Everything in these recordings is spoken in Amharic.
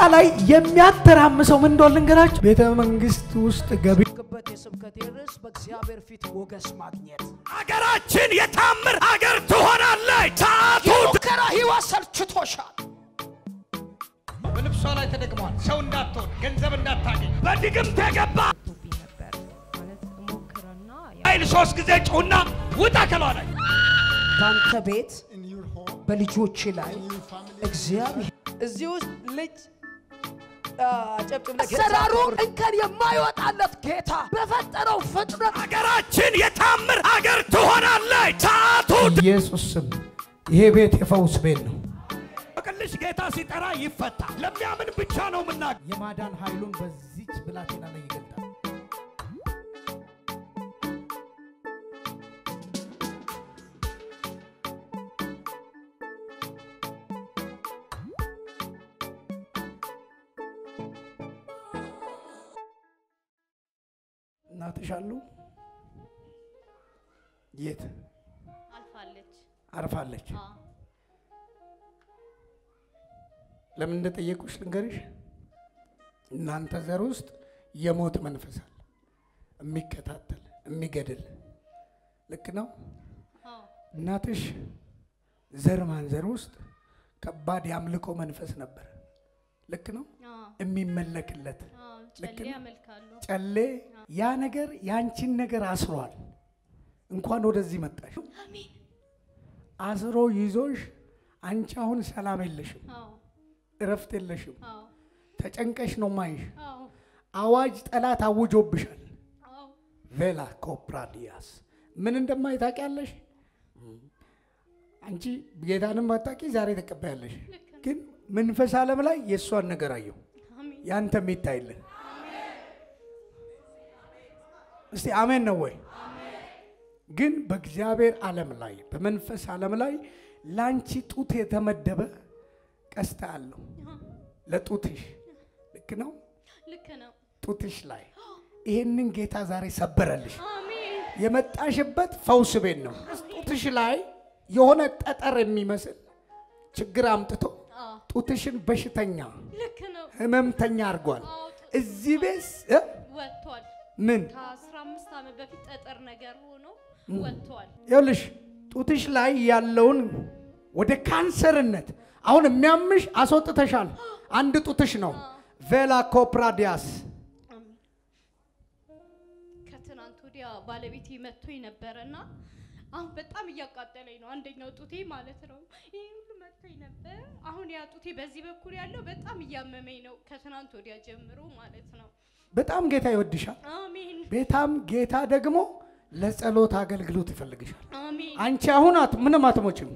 ላይ የሚያተራምሰው ምን እንደሆነ ልንገራችሁ። ቤተ መንግስት ውስጥ ገቢ በት የስብከቴ ርዕስ በእግዚአብሔር ፊት ሞገስ ማግኘት። አገራችን የታምር አገር ትሆናለች። ሰዓቱ የሙከራ ህይወት ሰልችቶሻል። በልብሷ ላይ ተደግሟል። ሰው እንዳትሆን፣ ገንዘብ እንዳታገኝ፣ በድግምት የገባ ቶብኝ ነበር ማለት ሞክርና ኃይል ሶስት ጊዜ ጩሁና ውጣ ከሏ ላይ በአንተ ቤት በልጆች ላይ እግዚአብሔር እዚህ ውስጥ ልጅ ጨብጭብ አሰራሩ እንከን የማይወጣለት ጌታ በፈጠረው ፍጥረት አገራችን የታምር አገር ትሆናለች። ሰዓቱ ኢየሱስ ስም ይሄ ቤት የፈውስ ቤት ነው። ቅልሽ ጌታ ሲጠራ ይፈታ። ለሚያምን ብቻ ነው የምናገር። የማዳን ኃይሉን በዚች ብላቴና ላይ ይገልጣል። እናትሽ አሉ? የት አልፋለች። አርፋለች? አዎ ለምን እንደጠየቁሽ ልንገርሽ። እናንተ ዘር ውስጥ የሞት መንፈስ አለ፣ የሚከታተል የሚገድል። ልክ ነው። አዎ እናትሽ ዘር ማንዘር ውስጥ ከባድ የአምልኮ መንፈስ ነበር። ልክ ነው። አዎ የሚመለክለት አዎ ልክ ጨሌ ነው። ያመልካሉ። ጨሌ ያ ነገር ያንቺን ነገር አስሯል። እንኳን ወደዚህ መጣሽ። አሜን። አስሮ ይዞሽ አንቺ አሁን ሰላም የለሽም፣ አዎ እረፍት የለሽም። አዎ ተጨንቀሽ ነው ማይሽ። አዎ አዋጅ ጠላት አውጆብሻል። አዎ ቬላ ኮፕራዲያስ ምን እንደማይ ታውቂያለሽ። አንቺ ጌታንም ባታውቂ ዛሬ ተቀባያለሽ። ግን መንፈስ ዓለም ላይ የእሷን ነገር አየሁ። አሜን። ያንተ የሚታይልን እስቲ አሜን ነው ወይ? ግን በእግዚአብሔር ዓለም ላይ በመንፈስ ዓለም ላይ ለአንቺ ጡት የተመደበ ቀስታ አለው ለጡትሽ። ልክ ነው። ልክ ነው። ጡትሽ ላይ ይሄንን ጌታ ዛሬ ሰበረልሽ። አሜን። የመጣሽበት ፈውስ ቤት ነው። ጡትሽ ላይ የሆነ ጠጠር የሚመስል ችግር አምጥቶ አዎ ጡትሽን በሽተኛ ልክ ነው። ህመምተኛ አድርጓል። አዎ እዚህ ቤት እ? ወጥቷል። ምን ከአስራ አምስት ዓመት በፊት ጠጠር ነገር ሆኖ ወጥቷል። ይኸውልሽ ጡትሽ ላይ ያለውን ወደ ካንሰርነት አሁን የሚያምሽ አስወጥተሻል። አንድ ጡትሽ ነው። ቬላ ኮፕራዲያስ አሜን። ከትናንት ወዲያ ባለቤቴ መጥቶኝ ነበረ እና አሁን በጣም እያቃጠለኝ ነው። አንደኛው ጡቴ ማለት ነው። ይህ ሁሉ መጥቶኝ ነበር። አሁን ያ ጡቴ በዚህ በኩል ያለው በጣም እያመመኝ ነው። ከትናንት ወዲያ ጀምሮ ማለት ነው። በጣም ጌታ ይወድሻል። አሜን ቤታም ጌታ ደግሞ ለጸሎት አገልግሎት ይፈልግሻል። አሜን አንቺ አሁን አት ምንም አትሞችም።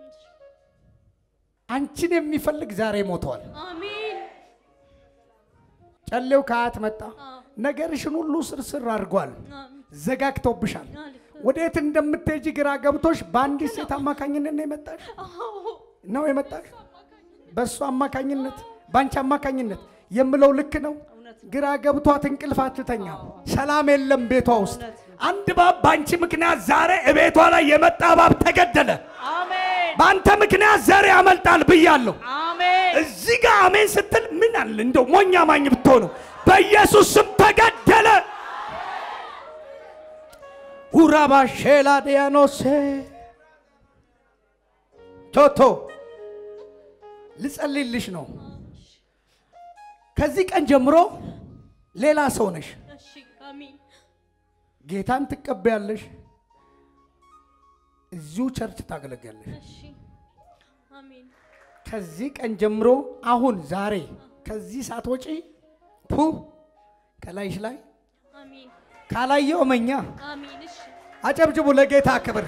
አንቺን የሚፈልግ ዛሬ ሞተዋል። አሜን ጨሌው ከአያት መጣ። አዎ። ነገርሽን ሁሉ ስርስር አድርጓል። አሜን ዘጋግቶብሻል። አልክ። ወዴት እንደምትሄጂ ግራ ገብቶሽ በአንዲት ሴት አማካኝነት ነው የመጣሽ አዎ ነው የመጣሽ በእሱ አማካኝነት በአንቺ አማካኝነት የምለው ልክ ነው። ግራ ገብቷት እንቅልፍ አትተኛም። ሰላም የለም ቤቷ ውስጥ። አንድ እባብ በአንቺ ምክንያት ዛሬ እቤቷ ላይ የመጣ እባብ ተገደለ። አሜን በአንተ ምክንያት ዘር ያመልጣል ብያለሁ። አሜን እዚህ ጋር አሜን ስትል ምን አለ እንደው ሞኛ ማኝ ብትሆኑ በኢየሱስ ስም ተገደለ። ሁራባ ሼላ ዲያኖሴ ቶቶ ልጸልይልሽ ነው። ከዚህ ቀን ጀምሮ ሌላ ሰው ነሽ። እሺ አሜን ጌታን ትቀበያለሽ። እዚሁ ቸርች ታገለግያለሽ። እሺ አሜን ከዚህ ቀን ጀምሮ አሁን ዛሬ ከዚህ ሳትወጪ ፑ ከላይሽ ላይ አሜን ካላየው እመኛ። አሜን እሺ አጨብጭቡ ለጌታ ክብር።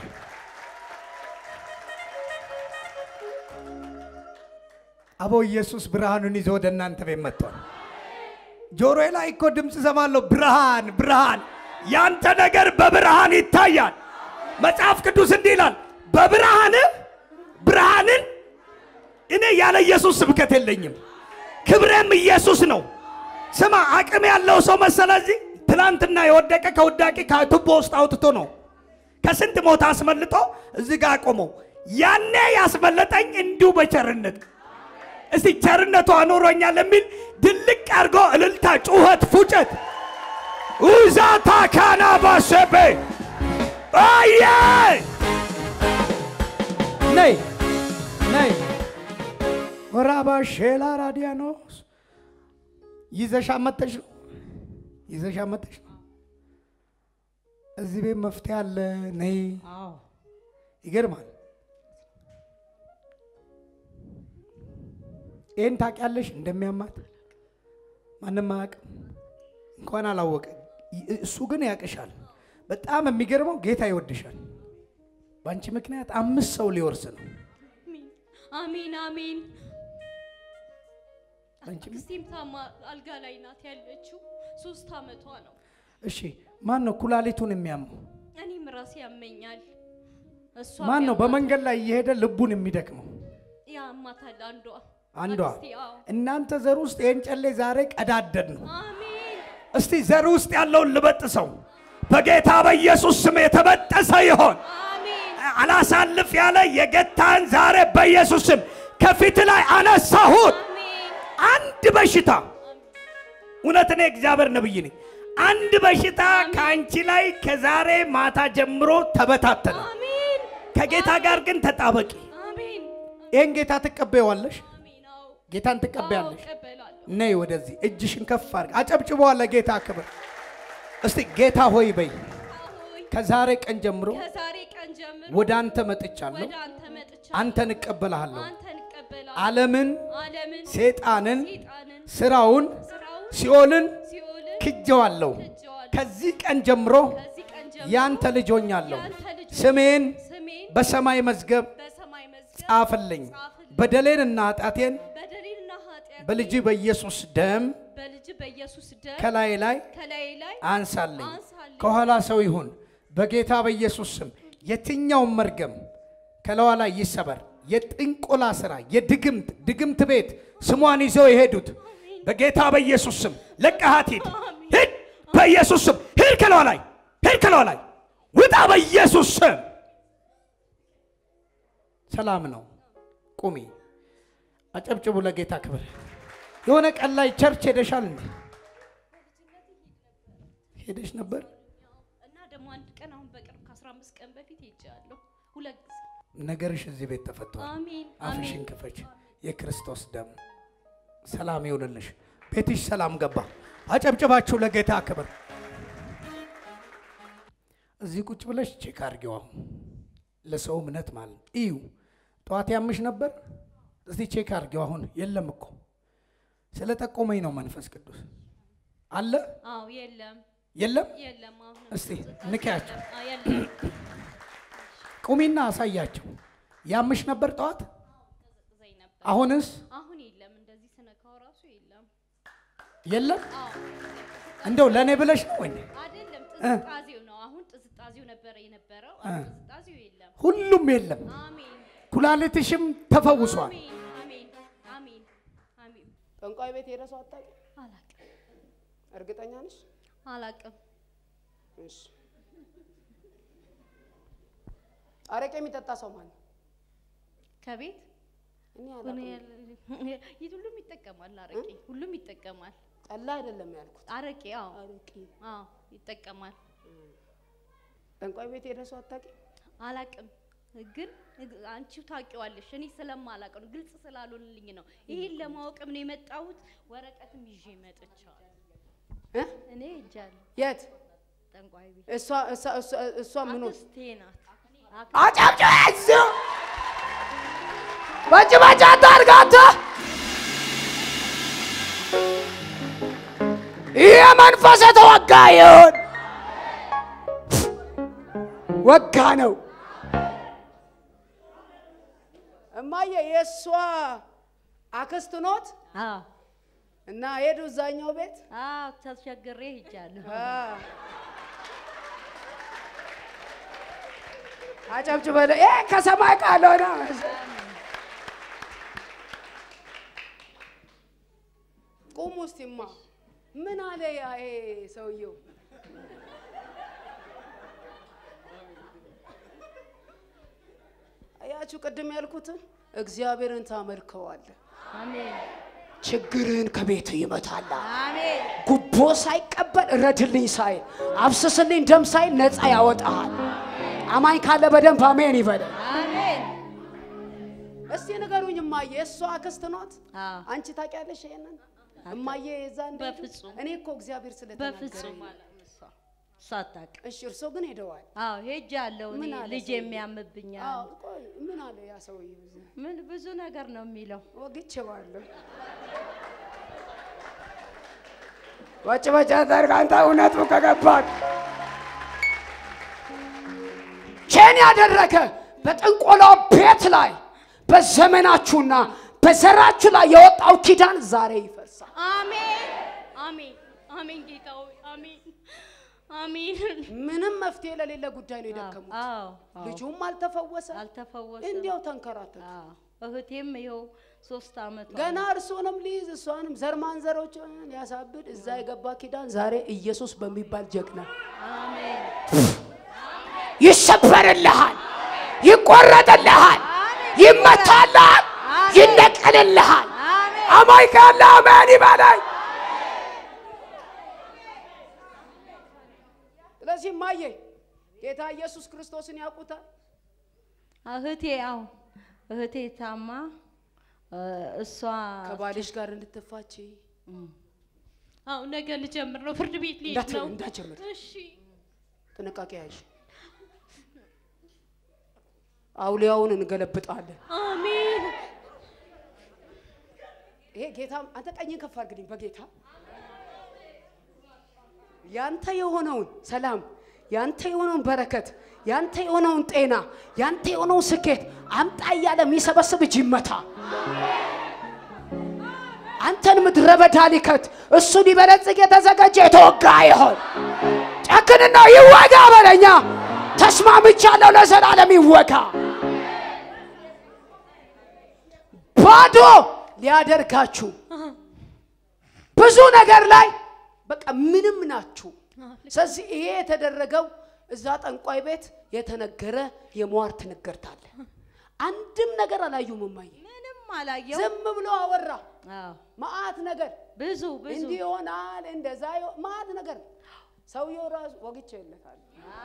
አቦ ኢየሱስ ብርሃኑን ይዞ ወደ እናንተ ቤት መጥቷል። ጆሮዬ ላይ እኮ ድምፅ ሰማለሁ። ብርሃን ብርሃን ያንተ ነገር በብርሃን ይታያል። መጽሐፍ ቅዱስ እንዲህ ይላል፣ በብርሃን ብርሃንን እኔ ያለ ኢየሱስ ስብከት የለኝም፣ ክብሬም ኢየሱስ ነው። ስማ አቅም ያለው ሰው መሰለ እዚህ ትናንትና የወደቀ ከውዳቂ ከቱቦ ውስጥ አውጥቶ ነው ከስንት ሞት አስመልጦ እዚህ ጋር አቆመው። ያኔ ያስመለጠኝ እንዲሁ በቸርነት እስቲ ቸርነቱ አኖሮኛል የሚል ድልቅ አድርጎ እልልታ፣ ጩኸት፣ ፉጨት ኡዛታ ካና ባሸቤ አየ ነይ ነይ ወራባ ሼላ ራዲያኖስ ይዘሻ መተሽ ነው ይዘሻ መተሽ ነው። እዚህ ቤት መፍትሄ አለ። ነይ ይገርማል። ይህን ታውቂያለሽ እንደሚያማት ማንም አያውቅም። እንኳን አላወቀ እሱ ግን ያውቅሻል። በጣም የሚገርመው ጌታ ይወድሻል። በአንቺ ምክንያት አምስት ሰው ሊወርስ ነው። አሜን አሜን። አንቺ አክስቴም ታማ አልጋ ላይ ናት ያለችው። ሶስት አመቷ ነው። እሺ፣ ማን ነው ኩላሊቱን የሚያመው? እኔም ራሴ ያመኛል። እሷ ማን ነው በመንገድ ላይ እየሄደ ልቡን የሚደክመው? ያማታል አንዷ አንዷ። አክስቴ፣ አዎ። እናንተ ዘር ውስጥ ይህን ጨሌ ዛሬ ቀዳደድ ነው። አሜን እስቲ ዘር ውስጥ ያለውን ልበጥሰው በጌታ በኢየሱስ ስም የተበጠሰ ይሆን። አሜን አላሳልፍ ያለ የገታን ዛሬ በኢየሱስ ስም ከፊት ላይ አነሳሁት። አሜን አንድ በሽታ እውነት እኔ እግዚአብሔር ነብይ ነኝ። አንድ በሽታ ከአንቺ ላይ ከዛሬ ማታ ጀምሮ ተበታተነ። አሜን ከጌታ ጋር ግን ተጣበቂ። አሜን ይህን ጌታ ትቀበይዋለሽ? አሜን። አዎ ጌታን አዎ፣ ትቀበያለሽ? እቀበላለሁ። ነይ ወደዚህ፣ እጅሽን ከፍ አድርግ። አጨብጭበዋል ለጌታ ክብር። እስቲ ጌታ ሆይ በይ። ሆይ ከዛሬ ቀን ጀምሮ ከዛሬ ቀን ጀምሮ ወደ አንተ መጥቻለሁ። ወደ አንተ መጥቻለሁ። አንተን እቀበልሃለሁ። አንተን እቀበላለሁ። ዓለምን፣ ዓለምን ሴጣንን፣ ሰይጣንን ስራውን፣ ስራውን ሲኦልን ሲኦልን ክጀዋለሁ። ክጄዋለሁ። ከዚህ ቀን ጀምሮ ከዚህ ቀን ጀምሮ ያንተ ልጅ ሆኛለሁ። ያንተ ልጅ ስሜን ስሜን በሰማይ መዝገብ በሰማይ መዝገብ ጻፍልኝ። ጻፍልኝ። በደሌንና ኃጢአቴን በደሌንና ኃጢአት በልጅ በኢየሱስ ደም በልጅ በኢየሱስ ደም ከላይ ላይ ከላይ ላይ አንሳልኝ። አንሳልኝ። ከኋላ ሰው ይሁን በጌታ በኢየሱስ ስም የትኛውም መርገም ከለዋ ላይ ይሰበር። የጥንቆላ ስራ፣ የድግምት ድግምት ቤት ስሟን ይዘው የሄዱት በጌታ በኢየሱስ ስም ለቀሃት ሂድ፣ ሂድ በኢየሱስ ስም ሂድ፣ ከለዋ ላይ ሂድ፣ ከለዋ ላይ ውጣ በኢየሱስ ስም። ሰላም ነው። ቁሚ፣ አጨብጭቡ ለጌታ ክብር። የሆነ ቀን ላይ ቸርች ሄደሻል እንዴ? ሄደሽ ነበር? እና ደግሞ አንድ ቀን አሁን በቅርብ ከ15 ቀን በፊት ሄጃለሁ። ሁለት ጊዜ ነገርሽ እዚህ ቤት ተፈቷል። አሜን አፍሽን አሜን ክፈች። የክርስቶስ ደም ሰላም ይሁንልሽ። ቤትሽ ሰላም ገባ። አጨብጭባችሁ ለጌታ ክብር። እዚህ ቁጭ ብለሽ ቼክ አድርጊው። አሁን ለሰው እምነት ማለት ነው። እዩ ጠዋት ያምሽ ነበር። እስቲ ቼክ አድርጊው። አሁን የለም እኮ ስለ ጠቆመኝ ነው መንፈስ ቅዱስ አለ አዎ የለም የለም። የለም አሁን እስቲ ንኪያቸው። አዎ የለም ቁሚና አሳያቸው። ያምሽ ነበር ጠዋት፣ ዘይ ነበር አሁንስ አሁን የለም እንደዚህ ስነካው ራሱ የለም የለም። አዎ እንደው ለእኔ ብለሽ ነው ወይ? አይደለም ጥዝጣዜው ነው አሁን ጥዝጣዜው ነበረ የነበረው አሁን ጥዝጣዜው የለም ሁሉም የለም። አሜን ኩላሊትሽም ተፈውሷል። አሜን አሜን አሜን አሜን ጠንቋይ ቤት ሄደ ሰው አታውቂም? አላቅም እርግጠኛ ነሽ? አላቅም እሺ። አረቄ የሚጠጣ ሰው ማን ነው? ከቤት እኔ ሆነ አላውቅም። ያለ- ይህ ሁሉም ይጠቀማል አረቄ ሁሉም ይጠቀማል ጠላ አይደለም ያልኩት። አረቄ አዎ አረቄ አዎ ይጠቀማል ጠንቋይ ቤት ሄደ ሰው አታውቂም? አላቅም ግን አንቺው ታውቂዋለሽ እኔ ስለማላቅ ነው ግልጽ ስላልሆንልኝ ነው ይሄን ለማወቅም ነው የመጣሁት ወረቀትም ይዤ መጥቻለሁ እ? እኔ ሄጃለሁ የት? ጠንቋይ ቤት እሷ እሷ እሷ እሷ ምን ሆነ? አክስቴ ናት አጨብጭበ በእጅ በእጅ አታድርግ አንተ። ይህ መንፈስ የተወጋ ይሁን። ወጋ ነው። እማዬ የእሷ አክስት ኖት አዎ እና ሄዱ እዛኛው ቤት አዎ ተቸግሬ ሄጃለሁ አ። አጨብጭበ ይሄ ከሰማይ ቃል ሆነ። ቁሙ እስቲማ ምን አለ ያ ይሄ ሰውየው? አያችሁ ቅድም ያልኩትን እግዚአብሔርን ታመልከዋለህ። አሜን ችግርህን ከቤት ይመታል። አሜን ጉቦ ሳይቀበል እረድልኝ ሳይል አብስስልኝ ደም ሳይል ነፃ ያወጣሃል። አማኝ ካለ በደንብ አሜን ይበለ። አሜን እስቲ ንገሩኝ እማዬ፣ እሷ አክስት ኖት? አዎ አንቺ ታውቂያለሽ ይሄንን? እማዬ የዛ እንዴ? በፍጹም። እኔ እኮ እግዚአብሔር በፍጹም ስለተናገረኝ። አላውቅም እሷ እሷ አታውቅም እሺ እርሶ ግን ሄደዋል። አዎ ሄጃለሁ እኔ ምን አለ ልጅ ሰውዬው? የሚያምብኛል አዎ ቆይ ምን አለ ያ ሰውዬ? ምን ብዙ ነገር ነው የሚለው ወግቼዋለሁ። ወጭ በጭ አታድርግ አንተ እውነቱ ከገባት ቼን ያደረገ በጥንቆላው ቤት ላይ በዘመናችሁና በዘራችሁ ላይ የወጣው ኪዳን ዛሬ ይፈርሳል። አሜን አሜን አሜን ጌታ ሆይ አሜን አሜን ምንም መፍትሄ ለሌለ ጉዳይ ነው የደከሙት። አዎ አዎ ልጁም አልተፈወሰ፣ አልተፈወሰም እንዲያው ተንከራተቱ። አዎ እህቴም ይኸው ሶስት አመት ገና እርሶንም ሊይዝ እሷንም ዘር ማንዘሮችን ሊያሳብድ እዛ የገባ ኪዳን ዛሬ ኢየሱስ በሚባል ጀግና አሜን ይሰበርልሃል፣ ይቆረጥልሃል፣ ይመታልሃል፣ ይነቀልልሃል። አሜን አማኝ ካለ አሜን ይበላኝ። ስለዚህ ማየ ጌታ ኢየሱስ ክርስቶስን ያውቁታል። እህቴ ያው እህቴ ታማ እ፣ እሷ ከባልሽ ጋር እንድትፋች አዎ ነገ ልጀምር ነው ፍርድ ቤት ልሄድ እንዳት- ነው እንዳትጀምር እሺ ጥንቃቄ ያዥ። አውሊያውን እንገለብጣለን። አሜን ይሄ ጌታ አንተ ቀኝን ከፍ አድርግልኝ በጌታ ያንተ የሆነውን ሰላም ያንተ የሆነውን በረከት ያንተ የሆነውን ጤና ያንተ የሆነውን ስኬት አምጣ እያለ የሚሰበስብ እጅ ይመታ። አንተን ምድረ በዳ ሊከት እሱ ሊበለጽግ የተዘጋጀ የተወጋ ይሆን። ጨክንና ይወጋ በለኛ። ተስማምቻለሁ፣ ለዘላለም ይወጋ። ባዶ ሊያደርጋችሁ ብዙ ነገር ላይ በቃ ምንም ናችሁ። ስለዚህ ይሄ የተደረገው እዛ ጠንቋይ ቤት የተነገረ የሟርት ንግርት አለ። አንድም ነገር አላዩም። እማዬ ምንም አላየው ዝም ብሎ አወራ። አዎ መዓት ነገር ብዙ ብዙ እንዲህ ይሆናል፣ እንደዛ ይሆ- መዓት ነገር ሰውየው ራሱ ወግቼ ይለታል።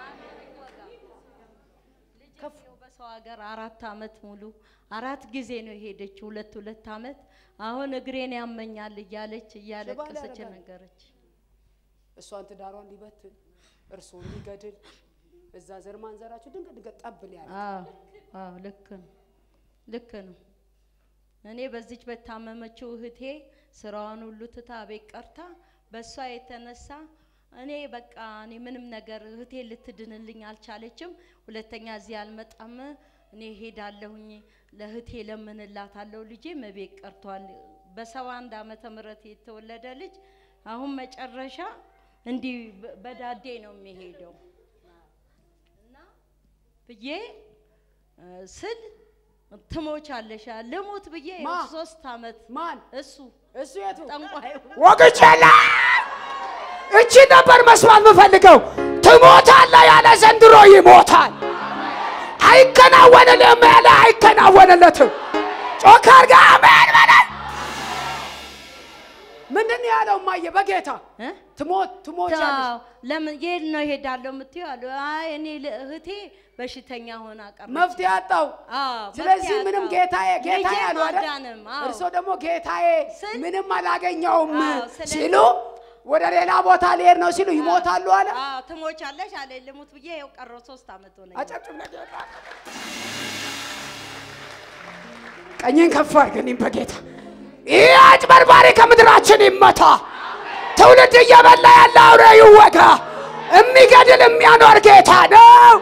ልጄው በሰው ሀገር አራት አመት ሙሉ አራት ጊዜ ነው የሄደችው፣ ሁለት ሁለት አመት። አሁን እግሬን ያመኛል እያለች እያለቀሰች ያደርጋል። ነገረች። እሷን ትዳሯን ሊበትን እርሱን ሊገድል እዛ ዘር ማንዘራችሁ ድንገት ድንገት ጠብ ሊያለ አዎ አዎ ልክ ነው ልክ ነው። እኔ በዚች በታመመችው እህቴ ስራዋን ሁሉ ትታ ቤት ቀርታ በእሷ የተነሳ እኔ በቃ እኔ ምንም ነገር እህቴ ልትድንልኝ አልቻለችም። ሁለተኛ እዚህ አልመጣም። እኔ ሄዳለሁኝ ለእህቴ ለምንላታለሁ። ልጄም ቤት ቀርቷል። በሰባ አንድ ዓመተ ምህረት የተወለደ ልጅ አሁን መጨረሻ እንዲህ በ- በዳዴ ነው የሚሄደው እና ብዬ እ፣ ስል ትሞቻለሽ ልሙት ብዬ ማ? ሶስት አመት ማን እሱ እሱ የቱ ጠንቋዩ ወግቼላ እቺ ነበር መስማት የምፈልገው። ትሞታለህ ያለ ዘንድሮ ይሞታል። አይከናወንልህም ያለ አይከናወንለትም። ጮክ አድርገህ አሜን በለኝ። ምንድን ነው ያለው? እማዬ በጌታ እ? ትሞት ትሞቻለሽ። አዎ፣ ለምን የት ነው እሄዳለሁ የምትይው አሉ። አይ እኔ ል- እህቴ በሽተኛ ሆና ቀረች። መፍትሄ አጣው። አዎ፣ ስለዚህ መፍትሄ ምንም አጣሁ። ጌታዬ ጌታዬ ልጄም አሉ አይደል? አልዳንም። አዎ። እርሶ ደግሞ ጌታዬ ስል- ምንም አላገኘውም አዎ፣ ስለዚህ- ሲሉ ወደ ሌላ ቦታ ሊሄድ ነው ሲሉ ይሞታሉ አለ። አዎ ትሞቻለሽ አለ። ልሙት ብዬ ይኸው ቀረው ሶስት አመት ሆነኝ። አጨብጭብ ለጌታ። ቀኝን ከፍ አድርገን በጌታ ይህ አጭበርባሪ ከምድራችን ይመታ። ትውልድ እየበላ ያለ አውሬ ይወጋ። የሚገድል የሚያኖር ጌታ ነው።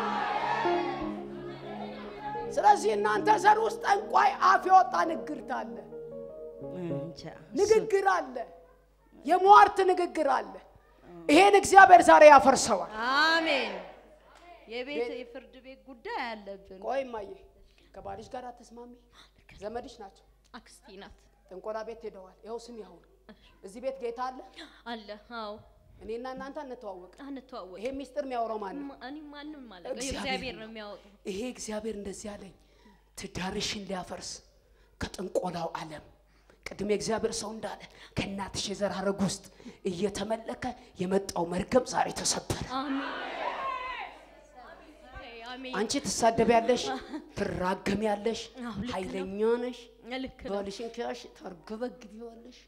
ስለዚህ እናንተ ዘር ውስጥ ጠንቋይ አፍ የወጣ ንግርት አለ፣ እንጃ እሱ- ንግግር አለ፣ የሟርት ንግግር አለ። ይሄን እግዚአብሔር ዛሬ ያፈርሰዋል። አሜን። የቤት የፍርድ ቤት ጉዳይ አለብን። ቆይ እማዬ ከባልሽ ጋር አትስማሚ? ዘመድሽ ናቸው። አክስቴ ናት ጥንቆላ ቤት ሄደዋል። ይኸው ስም ያሁን እዚህ ቤት ጌታ አለ። አለ አዎ እኔና እናንተ አንተዋወቅ። አንተዋወቅ ይሄ ሚስጥር የሚያወራው ማን ነው? እኔ ማንም ማለት ነው እግዚአብሔር እግዚአብሔር ነው። ነው የሚያወጣው ይሄ እግዚአብሔር እንደዚህ አለኝ፣ ትዳርሽን ሊያፈርስ ከጥንቆላው ዓለም ቅድም የእግዚአብሔር ሰው እንዳለ ከእናትሽ የዘር ሐረግ ውስጥ እየተመለከ የመጣው መርገም ዛሬ ተሰበረ። አሜን አሜን አንቺ ትሳደቢያለሽ፣ ትራገሚያለሽ፣ አዎ፣ ልክ ነው። ኃይለኛ ነሽ። ልክ ነው ባልሽን ከያሽ ታርገበግቢዋለሽ።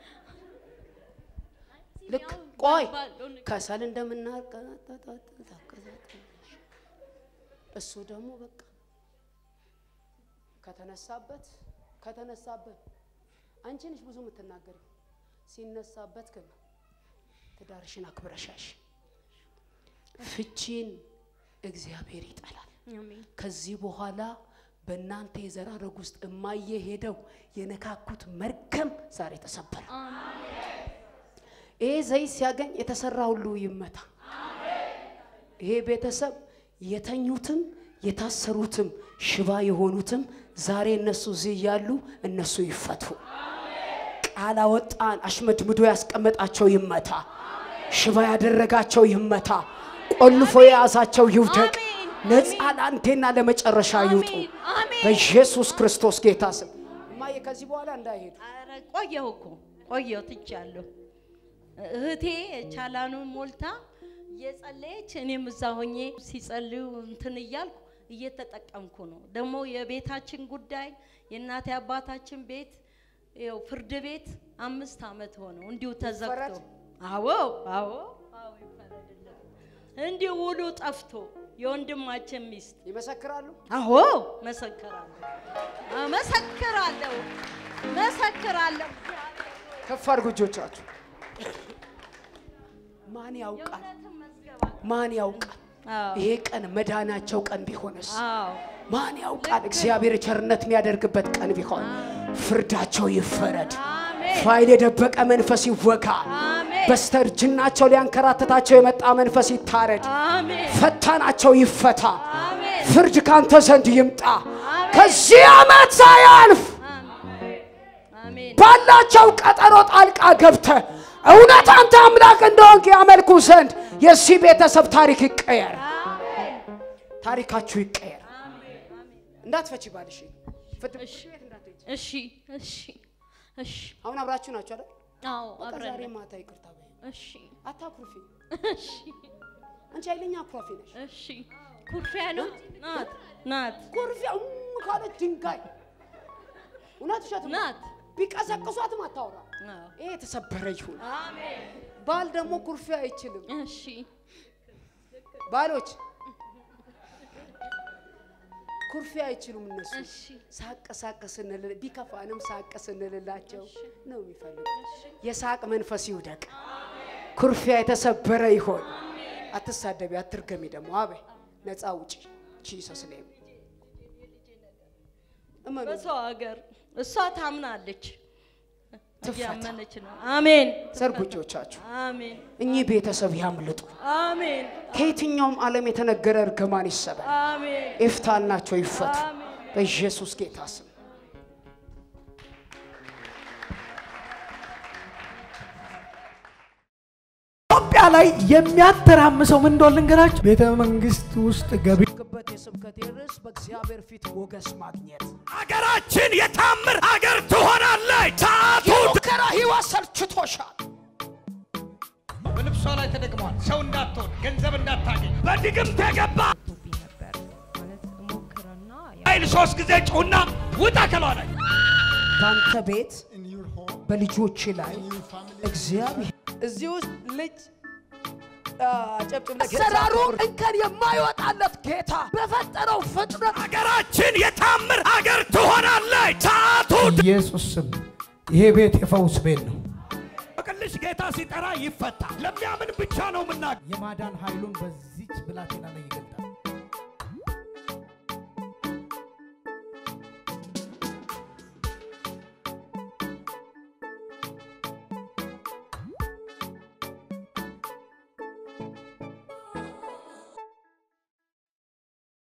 ልክ ቆይ ባለው ነገር ከሰል እንደምናቀጣጣት ታቀጣጣለሽ። እሱ ደግሞ በቃ ከተነሳበት ከተነሳበት አንቺ ነሽ ብዙ የምትናገሪው። ሲነሳበት ግን ትዳርሽን አክብረሻሽ ፍቺን እግዚአብሔር ይጠላል። አሜን ከዚህ በኋላ በእናንተ የዘር ሐረግ ውስጥ እማዬ ሄደው የነካኩት መርገም ዛሬ ተሰበረ። ይሄ ዘይት ሲያገኝ የተሰራ ሁሉ ይመታ። ይሄ ቤተሰብ የተኙትም የታሰሩትም ሽባ የሆኑትም ዛሬ እነሱ እዚህ እያሉ እነሱ ይፈቱ። ቃል አወጣን። አሽመድምዶ ያስቀመጣቸው ይመታ። ሽባ ያደረጋቸው ይመታ። ቆልፎ የያዛቸው ይውደቅ። አሜን። ነፃ ለአንዴና ለመጨረሻ ይውጡ። አሜን አሜን በኢየሱስ ክርስቶስ ጌታ ስም እማዬ ከዚህ በኋላ እንዳይሄዱ ኧረ ቆየሁ እኮ ቆየሁ ትቻለሁ። እህቴ ቻላኑን ሞልታ እየጸለየች እኔም እዛ ሆኜ ሲጸልዩ እንትን እያልኩ እየተጠቀምኩ ነው። ደግሞ የቤታችን ጉዳይ የእናቴ አባታችን ቤት ይኸው ፍርድ ቤት አምስት ዓመት ሆነው እንዲሁ ተዘግቶ ይፈረድ? አዎ አዎ አዎ ይፈረድልን። እንዲሁ ውሉ ጠፍቶ የወንድማችን ሚስት ይመሰክራሉ። አዎ መሰክራለሁ፣ አዎ፣ መሰክራለሁ፣ መሰክራለሁ። ከፍ አድርጉ እጆቻችሁ። ማን ያውቃል? የእውነትን መዝገባ ማን ያውቃል? አዎ ይሄ ቀን መዳናቸው ቀን ቢሆንስ? አዎ ማን ያውቃል? እግዚአብሔር ቸርነት የሚያደርግበት ቀን ቢሆን ፍርዳቸው ይፈረድ። አሜን ፋይል የደበቀ መንፈስ ይወጋ። አሜን በስተርጅናቸው ሊያንከራትታቸው የመጣ መንፈስ ይታረድ። አሜን ፈተናቸው ይፈታ። አሜን ፍርድ ካንተ ዘንድ ይምጣ። ከዚህ ዓመት ሳያልፍ አሜን ባላቸው ቀጠሮ ጣልቃ ገብተ እውነት አንተ አምላክ እንደሆንክ ያመልኩ ዘንድ የዚህ ቤተሰብ ታሪክ ይቀየር፣ ታሪካችሁ ይቀየር። እንዳትፈቺ ባልሽ ፍርድ ቤት እንዳትሄጂ። እሺ እሺ እሺ አሁን አብራችሁ ናችሁ አይደል? አዎ በቃ አብረን ዛሬ ነን። ማታ ይቅርታ በይ። እሺ አታኩርፊ። እሺ አንቺ ኃይለኛ አኩራፊ ነሽ። እሺ ኩርፊያ ነው ናት ናት ኩርፊያ እም ካለች ድንጋይ እውነት ውሸት ነው። ናት ቢቀሰቅሷትም አታወራ። አዎ ይሄ የተሰበረ ይሁን። አሜን ባል ደግሞ ኩርፊያ አይችልም። እሺ ባሎች ኩርፊያ አይችሉም እነሱ እሺ ሳቅ ሳቅ ስንል ቢከፋንም ሳቅ ስንልላቸው ነው የሚፈልጉት። የሳቅ መንፈስ ይውደቅ። ኩርፊያ የተሰበረ ይሆን። አትሳደቢ፣ አትርገሚ። ደግሞ አበይ ነፃ ውጪ ጂሰስ ኔም እመኑ። በሰው ሀገር እሷ ታምናለች ትፈታ። እያመነች ነው አሜን ዘርጉ እጆቻችሁ። አሜን እኚህ ቤተሰብ ያምልጡ። አሜን ከየትኛውም ዓለም የተነገረ እርግማን ይሰበር። አሜን ኤፍታናቸው ይፈቱ አሜን በኢየሱስ ጌታ ስም። ኢትዮጵያ ላይ የሚያተራምሰው ምን እንደሆነ ልንገራችሁ። ቤተ መንግስት ውስጥ ገቢ ግበት የስብከቴ ርዕስ በእግዚአብሔር ፊት ሞገስ ማግኘት። አገራችን የታምር አገር ትሆናለች። ሰዓቱ የሙከራ ህይወት ሰልችቶሻል። በልብሷ ላይ ተደግመዋል። ሰው እንዳትሆን፣ ገንዘብ እንዳታገኝ በድግምት የገባ ቶብኝ ነበር ማለት እሞክርና ኃይል ሶስት ጊዜ ጩና ውጣ ከሏ ላይ በአንተ ቤት በልጆች ላይ እግዚአብሔር እዚህ ውስጥ ልጅ ጨብጭብ አሰራሩ እንከን የማይወጣለት ጌታ በፈጠረው ፍጥረት አገራችን የታምር አገር ትሆናለች። ሰዓቱ ኢየሱስ ስም ይሄ ቤት የፈውስ ቤት ነው። ቅልሽ ጌታ ሲጠራ ይፈታ። ለሚያምን ብቻ ነው ምናገር። የማዳን ኃይሉን በዚች ብላቴና ላይ ይገልጣል።